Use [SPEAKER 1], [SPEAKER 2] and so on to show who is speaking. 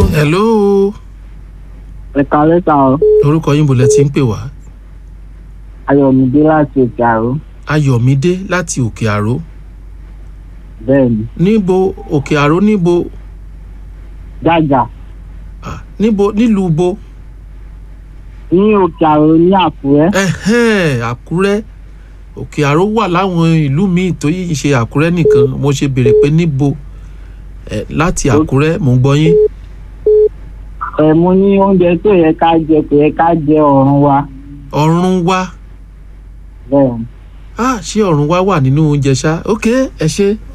[SPEAKER 1] hello
[SPEAKER 2] ẹ̀ka lẹ́tà o
[SPEAKER 1] orúkọ yín bolẹ̀ tí ń pè wá
[SPEAKER 2] ayọ̀mídé láti òkè àró
[SPEAKER 1] ayọ̀mídé láti òkè àró
[SPEAKER 2] bẹ́ẹ̀ ni
[SPEAKER 1] níbo òkè àró níbo
[SPEAKER 2] jájà
[SPEAKER 1] ah, níbo nílùú bo
[SPEAKER 2] ní òkè àró ní àkúrẹ́
[SPEAKER 1] ẹ̀hẹ́n àkúrẹ́ òkè àró wà láwọn ìlú míì tó yìí ṣe àkúrẹ́ nìkan mo ṣe béèrè pé níbo ẹ láti àkúrẹ́ mò ń gbọ́ yín
[SPEAKER 2] ẹ̀ mo ní oúnjẹ tó yẹ ká jẹ kò yẹ ká jẹ ọ̀run wa
[SPEAKER 1] ọ̀run wá
[SPEAKER 2] bẹ́ẹ̀ ni
[SPEAKER 1] ah ṣé ọ̀run wá wà nínú oúnjẹ ṣá ok ẹ ṣe